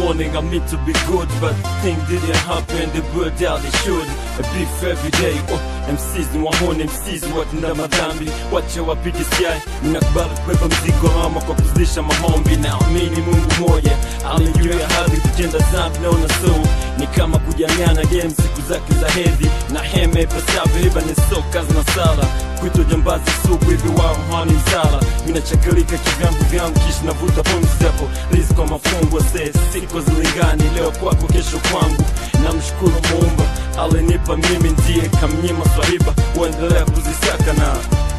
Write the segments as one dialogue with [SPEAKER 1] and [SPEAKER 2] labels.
[SPEAKER 1] morning I meant to be good but things didn't happen the bird out they should a beef every day oh, MCs ni wahone MCs watenda madhambi wache wapige siai ninakubali kubeba mzigo ama kwa kuzidisha mahombi naamini Mungu moja alijua hadhi kutenda dhambi naona so ni kama kujanyana game siku zake za hedhi na heme pasavyo iba ni soka na sala kwito jambazi sugu hivi wao hani msala minachakalika kivyangu vyangu kisha navuta pumzi hapo riziki kwa mafungo se siko zilingani leo kwako kesho kwangu namshukuru muumba alinipa mimi ndiye kamnyima swahiba huendelea kuzisaka na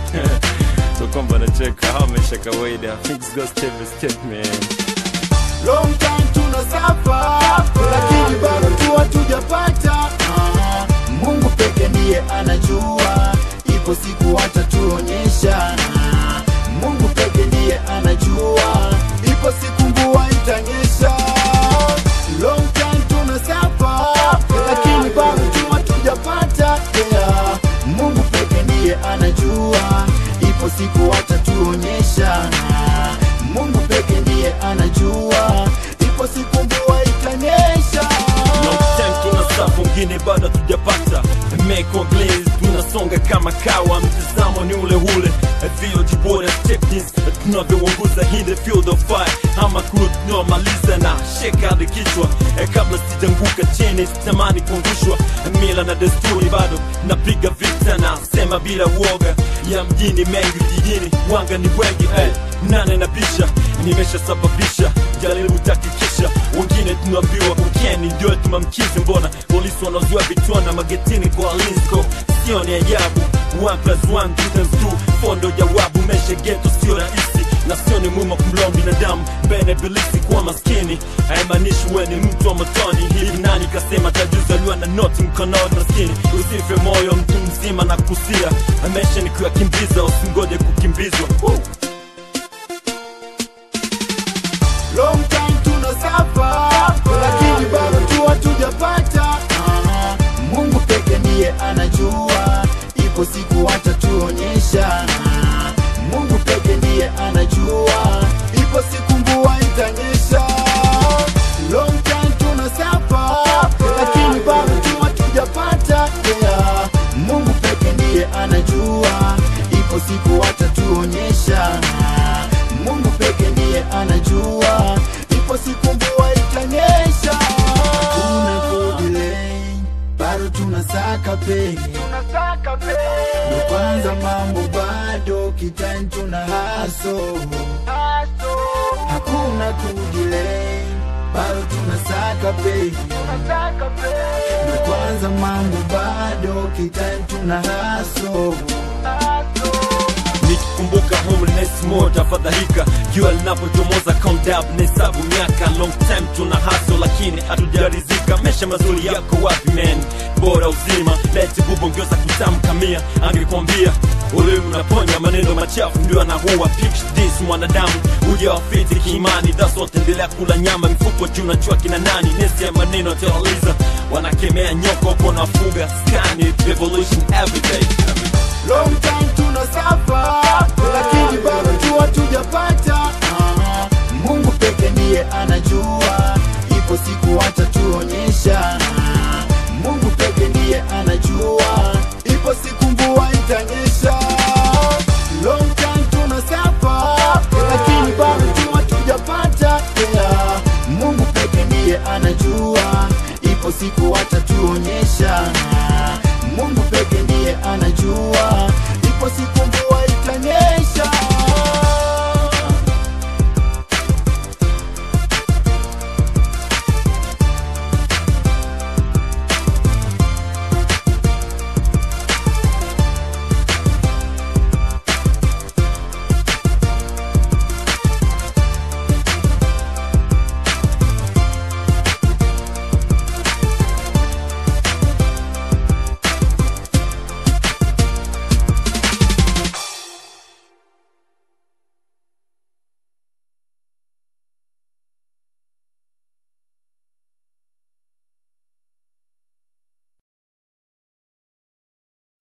[SPEAKER 1] so kwamba nacheka hao maisha kawaida things go step by step man
[SPEAKER 2] long time tunasafa lakini bado tu hatujapata Ah, mungu peke ndiye anajua ipo siku atatuonyesha Ah, mungu peke ndiye anajua ipo siku mvua itanyesha long time tunasafa lakini bado tu hatujapata yeah. mungu peke ndiye anajua ipo siku atatuonyesha Ah, mungu peke ndiye anajua ipo siku mvua itanyesha
[SPEAKER 1] long time tuna safu ngine bado tujapata meko glaze tunasonga kama kawa mtazamo ni ule ule vio bora techniques tunavyoongoza in the field of fire ama crew tunaomaliza na shake hadi kichwa eh, kabla sijanguka chini sitamani kuangushwa mila na desturi bado napiga vita na sema bila uoga ya mjini mengi jijini wanga ni wengi eh, nane na pisha nimeshasababisha jaribu takikisha wengine tunaambiwa ukeni ndio tumamkizi mbona polisi wanazuia vitwana magetini kwa linsko sio ni ajabu one plus one two times two fondo jawabu mesha geto sio rahisi na sio ni mwima kumlao binadamu mbele bilisi kuwa maskini haimaanishi we ni mtu wa motoni hivi nani kasema tajuzaliwa na noti mkononi maskini usife moyo mtu mzima na kusia maisha ni kuyakimbiza usingoje kukimbizwa Woo!
[SPEAKER 2] long time tunasafa lakini bado tu hatujapata Ah, mungu peke ndiye anajua ipo siku atatuonyesha Ah, mungu peke ndiye anajua ipo siku mvua itanyesha long time tunasafa lakini bado tu hatujapata yeah. mungu peke ndiye anajua ipo siku atatuonyesha Ah, mungu peke ndiye anajua ipo siku mvua itanyesha kuna kudelay bado tunasaka penye ndo kwanza mambo bado kitani tuna haso hakuna kudelay bado tunasaka penye ndo kwanza mambo bado kitani tuna haso
[SPEAKER 1] nikikumbuka homeless more tafadhalika jua linapochomoza count up nahesabu miaka long time tuna haso lakini hatujarizika mesha mazuri yako wapi man bora uzima leti bubongeza kutamkamia angekwambia ulimi unaponya maneno machafu ndio anahuwa Pitch this mwanadamu uja wafiti kiimani dasote endelea kula nyama mifuko juu najua kina nani nesi ya maneno teoliza wanakemea nyoko upo nafuga skani revolution everyday, everyday.
[SPEAKER 2] long time tunasafa lakini bado